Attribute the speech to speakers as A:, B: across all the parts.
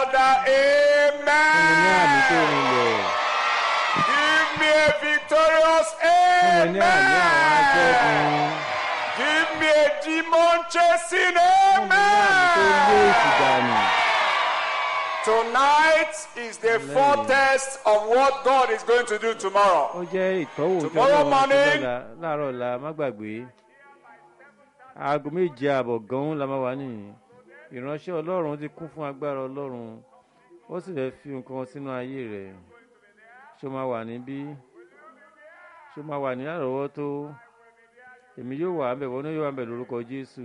A: louder
B: fún mi ní àmì tó
A: amen.
B: rinlẹ̀
A: Give me a victorious
B: fún mi ní àmì àwọn aṣẹ́gun
A: amen. Give me a demon chasing
B: fún mi ní àmì tó lé
A: amen.
B: èsì dànù.
A: Tonight is the foretaste of what God is going to do tomorrow.
B: ó jẹ́ ìtọ́wò tí
A: Tomorrow
B: ọlọ́run ṣe
A: morning.
B: lọ́la láàárọ̀ ọ̀la má gbàgbé aago méje ààbọ̀ gan-an la máa wà nìyí ìránṣẹ́ ọlọ́run ti kún fún agbára ọlọ́run ó sì fẹ́ fi nǹkan sínú ayé rẹ̀ ṣó máa wà níbí ṣó máa wà ní àrọ́wọ́tó èmi yóò wà ńbẹ̀ wọ́n yóò wà ńbẹ̀ lórúkọ jésù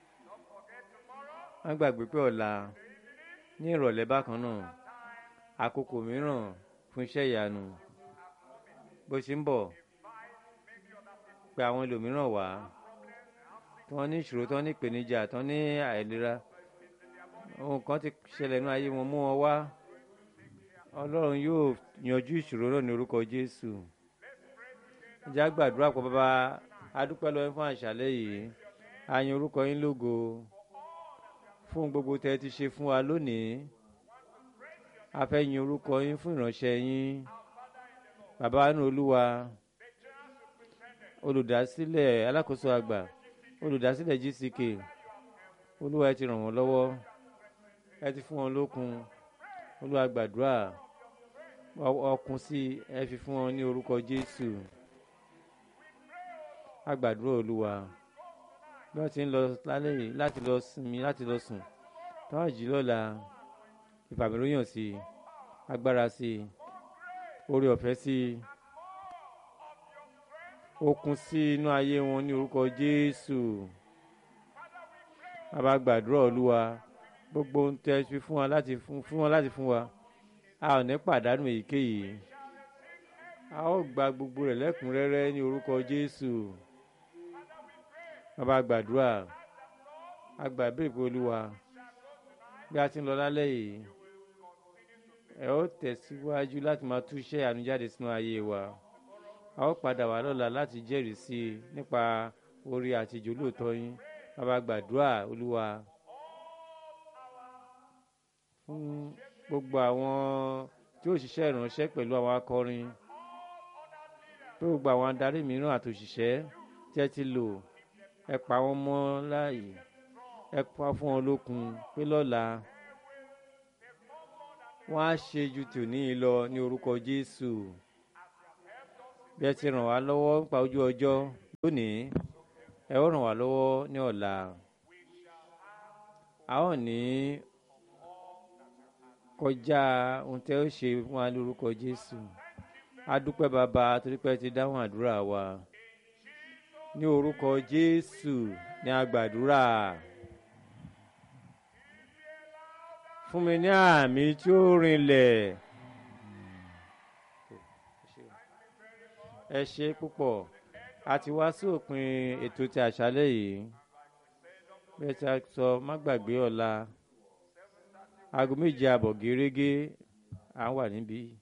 B: má gbàgbé pé ọ̀la ní ìrọ̀lẹ́ bákan náà àkókò mìíràn fún iṣẹ́ ìyanu bó ṣe ń bọ̀ pé àwọn ẹlòmíràn wá tí wọ́n ní ìṣòro tí wọ́n ní ìpèníjà tí wọ́n ní àìlera ohun kan ti ṣẹlẹ̀ nínú ayé wọn mú wọn wá ọlọ́run yóò yanjú ìṣòro náà ní orúkọ jésù ìjà gbàdúrà pọ̀ bàbá adúpẹ́ lọ́wọ́ fún àṣálẹ́ yìí a yin orúkọ yín lógo fún gbogbo tẹ́ ẹ ti ṣe fún wa lónìí a fẹ́ yin orúkọ yín fún ìránṣẹ́ yín bàbá nínú olúwa olùdásílẹ̀ alákòóso àgbà olùdásílẹ̀ gck olúwa ẹ ti ràn wọ́n lọ́wọ́ ẹ ti fún wọn lókun olúwa gbàdúrà ọ- ọkùn sí i, ẹ fi fún wọn ní orúkọ jésù a gbàdúrà olúwa bí wọ́n ti ń lọ lálẹ́ yìí láti lọ sinmi láti lọ sùn táwọn jí lọ́la ìfàmìlóyàn sí i agbára sí i orí ọ̀fẹ́ sí i okun sí inú ayé wọn ní orúkọ jésù bàbá gbàdúrà olúwa gbogbo ohun tẹ fi fún wa láti fún fún wọn láti fún wa a ò ní pàdánù èyíkéyìí a ó gba gbogbo rẹ̀ lẹ́kùnrẹ́rẹ́ ní orúkọ jésù bàbá gbàdúrà àgbà ìbéèrè pé olúwa bí a ti ń lọ lálẹ́ yìí ẹ ó tẹ̀síwájú láti máa túṣẹ́ ànújáde sínú ayé wa a ó padà wá lọ́la láti jẹ́rìí sí i nípa orí àti ìjólóòtọ́ yín bàbá gbàdúrà olúwa fún gbogbo àwọn tí ó ṣiṣẹ́ ìránṣẹ́ pẹ̀lú àwọn akọrin pé gbogbo àwọn adarí mìíràn àti òṣìṣẹ́ tí ẹ ti lò ẹ pa wọ́n mọ́ láàyè ẹ pa fún wọn lókun pé lọ́la wọ́n á ṣe ju tòní yìí lọ ní orúkọ jésù bí ẹ ti ràn wá lọ́wọ́ nípa ojú ọjọ́ lónìí ẹ ó ràn wá lọ́wọ́ ní ọ̀la a ó ní kọjá ohun tẹ́ ó ṣe fún wa lórúkọ jésù a dúpẹ́ bàbá torí pé ẹ ti dáhùn àdúrà wa ní orúkọ jésù ní agbàdúrà fún mi ní àmì tí ó rinlẹ̀. ẹ ṣe púpọ̀ a ti wá sí òpin ètò ti àṣálẹ́ yìí bẹ́ẹ̀ tí a sọ má gbàgbé ọ̀la aago méje àbọ̀ gẹ́rẹ́gẹ́ à ń wà níbí.